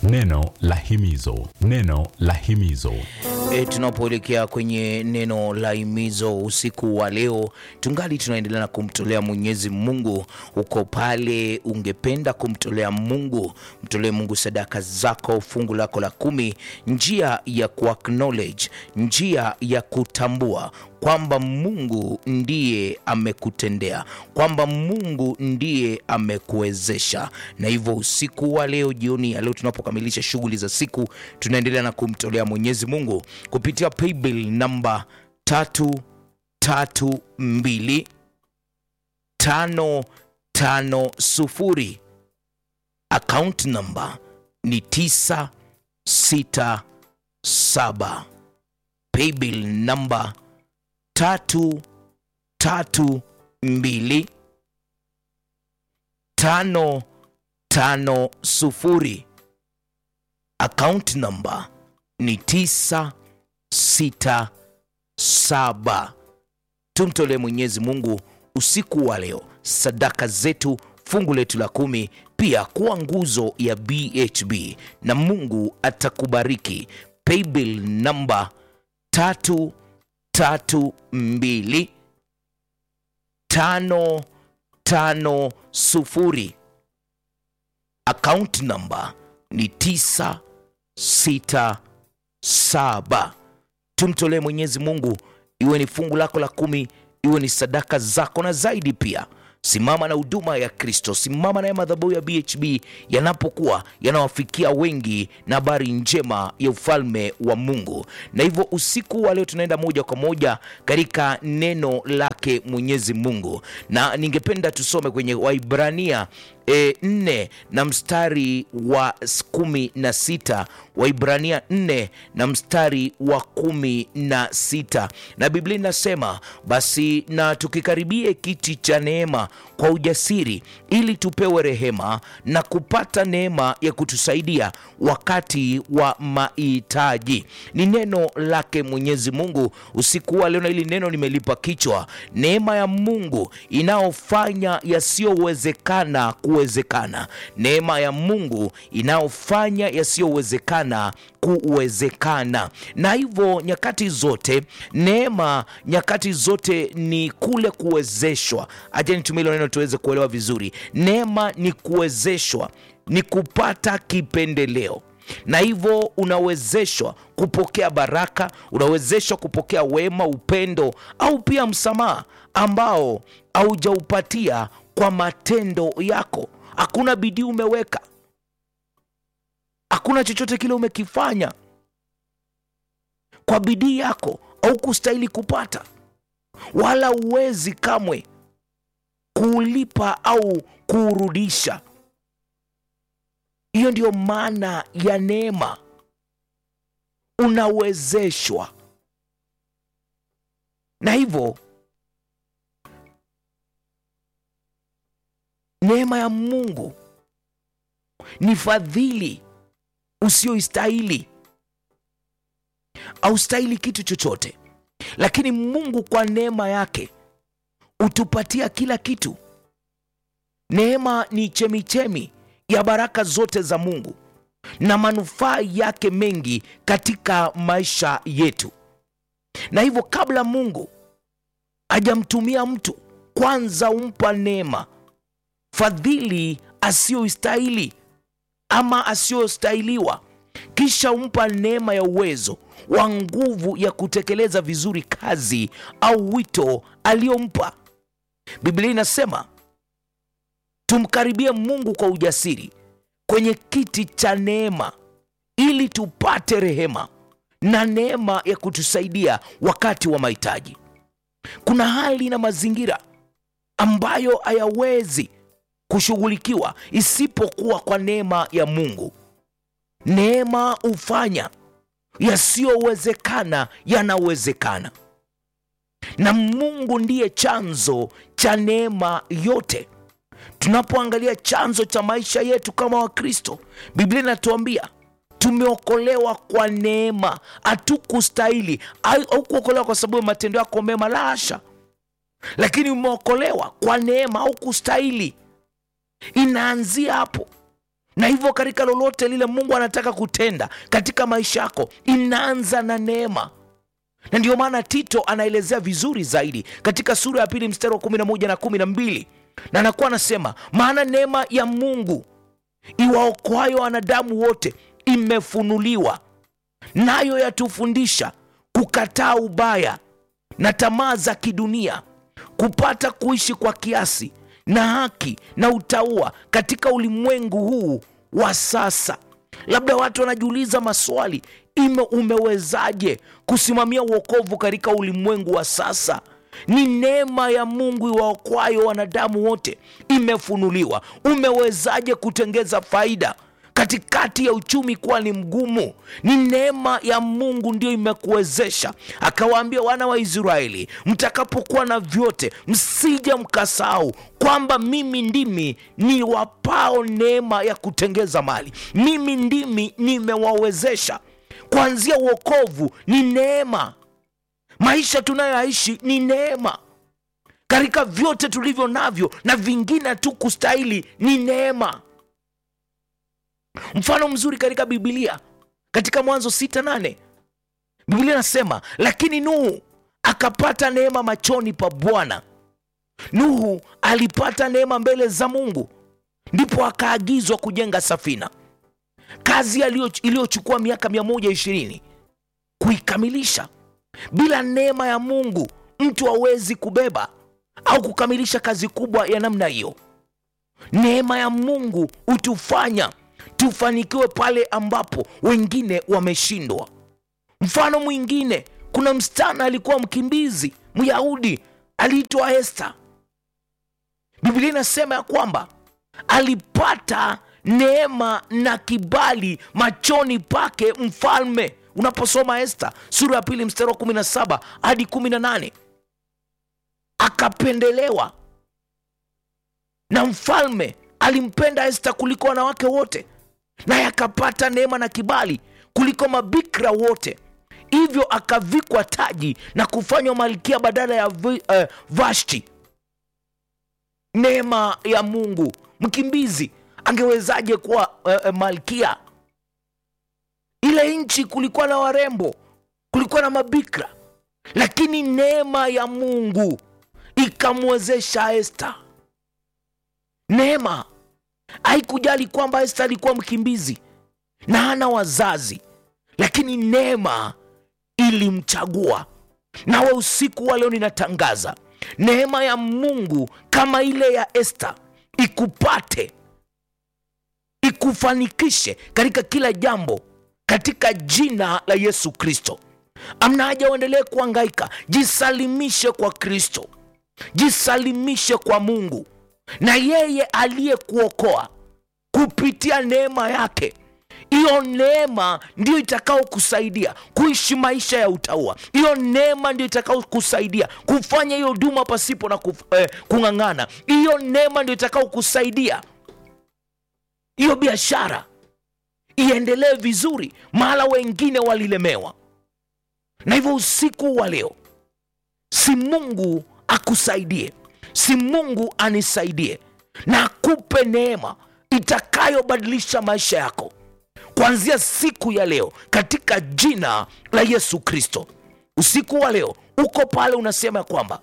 Neno la himizo, neno la himizo. E, tunapoelekea kwenye neno la himizo usiku wa leo, tungali tunaendelea na kumtolea Mwenyezi Mungu. Uko pale ungependa kumtolea Mungu, mtolee Mungu sadaka zako, fungu lako la kumi, njia ya kuacknowledge, njia ya kutambua kwamba Mungu ndiye amekutendea, kwamba Mungu ndiye amekuwezesha. Na hivyo usiku wa leo, jioni ya leo, tunapokamilisha shughuli za siku, tunaendelea na kumtolea Mwenyezi Mungu kupitia paybill namba tatu tatu mbili tano tano sufuri. Account namba ni tisa sita saba. Paybill namba tatu tatu mbili tano tano sufuri. Account namba ni tisa sita saba. Tumtolee Mwenyezi Mungu usiku wa leo sadaka zetu, fungu letu la kumi, pia kuwa nguzo ya BHB na Mungu atakubariki. Paybill namba tatu tatu mbili tano tano sufuri. Account namba ni tisa sita saba. Tumtolee Mwenyezi Mungu, iwe ni fungu lako la kumi, iwe ni sadaka zako, na zaidi pia simama na huduma ya Kristo, simama na ya madhabahu ya BHB yanapokuwa yanawafikia wengi na habari njema ya ufalme wa Mungu. Na hivyo usiku wa leo tunaenda moja kwa moja katika neno lake Mwenyezi Mungu, na ningependa tusome kwenye Waibrania E, nne na mstari wa kumi na sita Waibrania nne na mstari wa kumi na sita na Biblia inasema basi na tukikaribie kiti cha neema kwa ujasiri, ili tupewe rehema na kupata neema ya kutusaidia wakati wa mahitaji. Ni neno lake Mwenyezi Mungu usiku wa leo, na hili neno nimelipa kichwa neema ya Mungu inayofanya yasiyowezekana kuwezekana. Neema ya Mungu inayofanya yasiyowezekana kuwezekana. Na hivyo nyakati zote neema, nyakati zote ni kule kuwezeshwa. Acha nitumie hilo neno tuweze kuelewa vizuri. Neema ni kuwezeshwa, ni kupata kipendeleo na hivyo unawezeshwa kupokea baraka, unawezeshwa kupokea wema, upendo au pia msamaha ambao haujaupatia kwa matendo yako. Hakuna bidii umeweka, hakuna chochote kile umekifanya kwa bidii yako au kustahili kupata, wala uwezi kamwe kuulipa au kuurudisha. Hiyo ndiyo maana ya neema, unawezeshwa. Na hivyo neema ya Mungu ni fadhili usioistahili. Haustahili kitu chochote, lakini Mungu kwa neema yake hutupatia kila kitu. Neema ni chemichemi ya baraka zote za Mungu na manufaa yake mengi katika maisha yetu. Na hivyo kabla Mungu hajamtumia mtu, kwanza humpa neema, fadhili asiyoistahili ama asiyostahiliwa, kisha humpa neema ya uwezo wa nguvu ya kutekeleza vizuri kazi au wito aliyompa. Biblia inasema tumkaribie Mungu kwa ujasiri kwenye kiti cha neema ili tupate rehema na neema ya kutusaidia wakati wa mahitaji. Kuna hali na mazingira ambayo hayawezi kushughulikiwa isipokuwa kwa neema ya Mungu. Neema hufanya yasiyowezekana yanawezekana, na Mungu ndiye chanzo cha neema yote. Tunapoangalia chanzo cha maisha yetu kama Wakristo, Biblia inatuambia tumeokolewa kwa neema, hatukustahili au kuokolewa kwa sababu ya matendo yako mema, la hasha, lakini umeokolewa kwa neema au kustahili. Inaanzia hapo. na hivyo katika lolote lile mungu anataka kutenda katika maisha yako inaanza na neema na ndiyo maana tito anaelezea vizuri zaidi katika sura ya pili mstari wa 11 na 12 na anakuwa anasema maana neema ya mungu iwaokoayo wanadamu wote imefunuliwa nayo yatufundisha kukataa ubaya na tamaa za kidunia kupata kuishi kwa kiasi na haki na utaua katika ulimwengu huu wa sasa labda watu wanajiuliza maswali ime umewezaje kusimamia uokovu katika ulimwengu wa sasa ni neema ya mungu iwaokwayo wanadamu wote imefunuliwa umewezaje kutengeza faida katikati ya uchumi kuwa ni mgumu ni neema ya mungu ndio imekuwezesha akawaambia wana wa israeli mtakapokuwa na vyote msije mkasahau kwamba mimi ndimi niwapao neema ya kutengeza mali mimi ndimi nimewawezesha kuanzia uokovu ni neema maisha tunayoishi ni neema katika vyote tulivyo navyo na vingine tu kustahili ni neema mfano mzuri katika bibilia katika mwanzo sita nane biblia inasema lakini nuhu akapata neema machoni pa bwana nuhu alipata neema mbele za mungu ndipo akaagizwa kujenga safina kazi aliyo- iliyochukua miaka 120 kuikamilisha bila neema ya mungu mtu hawezi kubeba au kukamilisha kazi kubwa ya namna hiyo neema ya mungu hutufanya tufanikiwe pale ambapo wengine wameshindwa mfano mwingine kuna msichana alikuwa mkimbizi myahudi aliitwa esta biblia inasema ya kwamba alipata neema na kibali machoni pake mfalme unaposoma esta sura ya pili mstari wa 17 hadi 18 akapendelewa na mfalme alimpenda esta kuliko wanawake wote naye akapata neema na kibali kuliko mabikra wote hivyo akavikwa taji na kufanywa malkia badala ya vi, uh, vashti neema ya mungu mkimbizi angewezaje kuwa uh, uh, malkia ile nchi kulikuwa na warembo kulikuwa na mabikra lakini neema ya mungu ikamwezesha esta neema haikujali kwamba esta alikuwa mkimbizi na hana wazazi lakini neema ilimchagua nawe usiku wa leo ninatangaza neema ya mungu kama ile ya esta ikupate ikufanikishe katika kila jambo katika jina la yesu kristo amna haja uendelee kuangaika jisalimishe kwa kristo jisalimishe kwa mungu na yeye aliyekuokoa kupitia neema yake hiyo neema ndiyo itakao kusaidia kuishi maisha ya utaua hiyo neema ndio itakao kusaidia kufanya hiyo huduma pasipo na kuf, eh, kung'ang'ana hiyo neema ndio itakao kusaidia hiyo biashara iendelee vizuri mahala wengine walilemewa na hivyo usiku wa leo si mungu akusaidie si mungu anisaidie na akupe neema itakayobadilisha maisha yako kuanzia siku ya leo katika jina la yesu kristo usiku wa leo uko pale unasema ya kwamba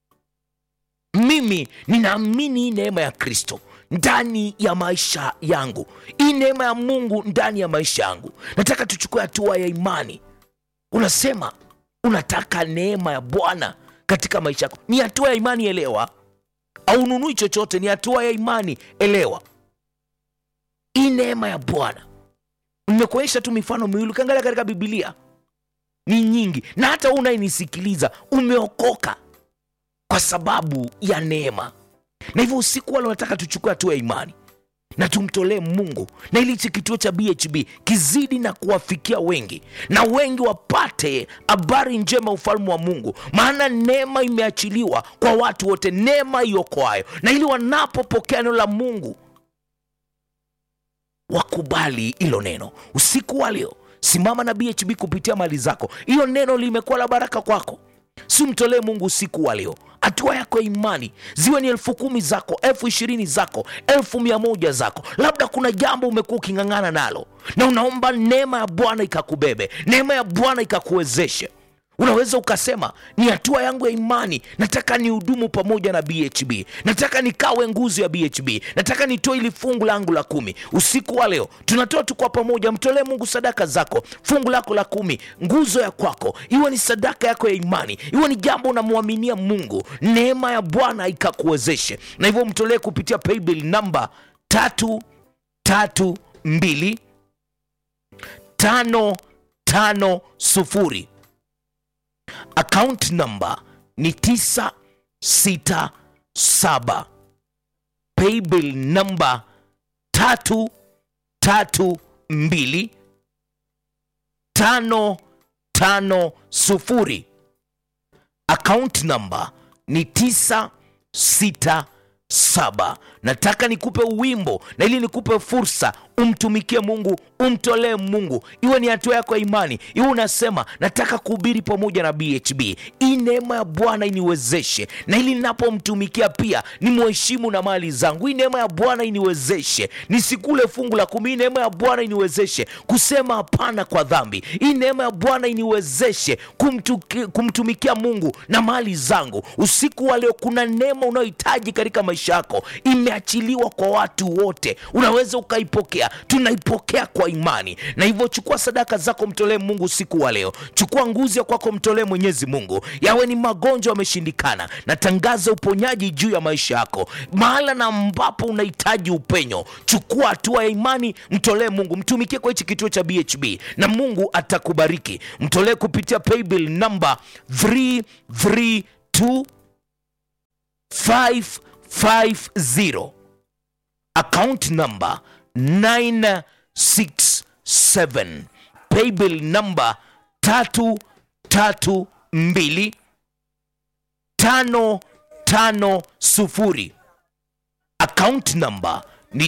mimi ninaamini hii neema ya kristo ndani ya maisha yangu hii neema ya mungu ndani ya maisha yangu nataka tuchukue hatua ya imani unasema unataka neema ya bwana katika maisha yako ni hatua ya imani elewa aununui chochote ni hatua ya imani elewa hii neema ya bwana nimekuonyesha tu mifano miwili ukiangalia katika bibilia ni nyingi na hata wewe unayenisikiliza umeokoka kwa sababu ya neema na hivyo usiku wale unataka tuchukue hatua ya imani na tumtolee mungu na ili hichi kituo cha bhb kizidi na kuwafikia wengi na wengi wapate habari njema ya ufalme wa mungu maana neema imeachiliwa kwa watu wote neema iokoayo na ili wanapopokea neno la mungu wakubali hilo neno usiku wa leo simama na bhb kupitia mali zako hiyo neno limekuwa la baraka kwako si mtolee mungu usiku wa leo hatua yako ya imani ziwe ni elfu kumi zako elfu ishirini zako elfu mia moja zako labda kuna jambo umekuwa uking'ang'ana nalo na unaomba neema ya bwana ikakubebe neema ya bwana ikakuwezeshe unaweza ukasema ni hatua yangu ya imani nataka nihudumu pamoja na bhb nataka nikawe nguzo ya bhb nataka nitoe ili fungu langu la kumi usiku wa leo tunatoa tu kwa pamoja mtolee mungu sadaka zako fungu lako la kumi nguzo ya kwako iwe ni sadaka yako ya imani iwe ni jambo unamwaminia mungu neema ya bwana ikakuwezeshe na hivyo mtolee kupitia paybill namba tatu tatu mbili tano tano sufuri account number ni 967 paybill number tatu tatu mbili tano tano sufuri account number ni 967 nataka nikupe uwimbo na ili nikupe fursa umtumikie mungu umtolee mungu iwe ni hatua yako ya imani iwe unasema nataka kuhubiri pamoja na bhb hii neema ya bwana iniwezeshe na ili ninapomtumikia pia ni mheshimu na mali zangu hii neema ya bwana iniwezeshe nisikule fungu la kumi hii neema ya bwana iniwezeshe kusema hapana kwa dhambi hii neema ya bwana iniwezeshe kumtuki, kumtumikia mungu na mali zangu usiku wa leo kuna neema unayohitaji katika maisha yako imeachiliwa kwa watu wote unaweza ukaipokea tunaipokea kwa imani na hivyo chukua sadaka zako mtolee mungu usiku wa leo chukua nguzi ya kwako mtolee mwenyezi mungu yawe ni magonjwa yameshindikana na tangaza uponyaji juu ya maisha yako mahala na ambapo unahitaji upenyo chukua hatua ya imani mtolee mungu mtumikie kwa hichi kituo cha bhb na mungu atakubariki mtolee kupitia paybill namba 332 550 account number 967 paybill number 332 550 account number ni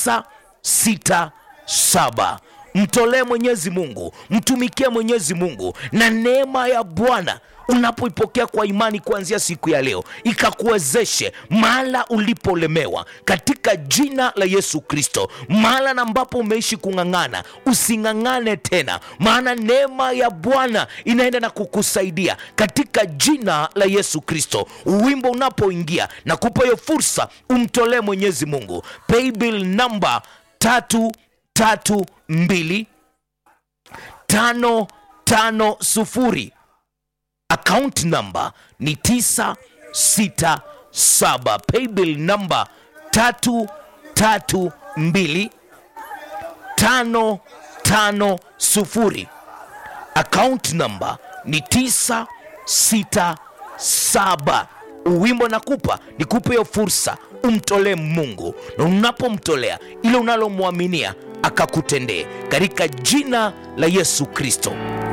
967 mtolee mwenyezi mungu mtumikie mwenyezi mungu na neema ya bwana unapoipokea kwa imani kuanzia siku ya leo ikakuwezeshe mahala ulipolemewa katika jina la yesu kristo mahala na ambapo umeishi kung'ang'ana using'ang'ane tena maana neema ya bwana inaenda na kukusaidia katika jina la yesu kristo wimbo unapoingia na kupa hiyo fursa umtolee mwenyezi mungu paybill namba tatu tatu mbili tano tano sufuri account number ni 967 paybill number 332 550 account number ni 967 uwimbo nakupa nikupe hiyo fursa umtolee mungu na unapomtolea ile unalomwaminia akakutendee katika jina la yesu kristo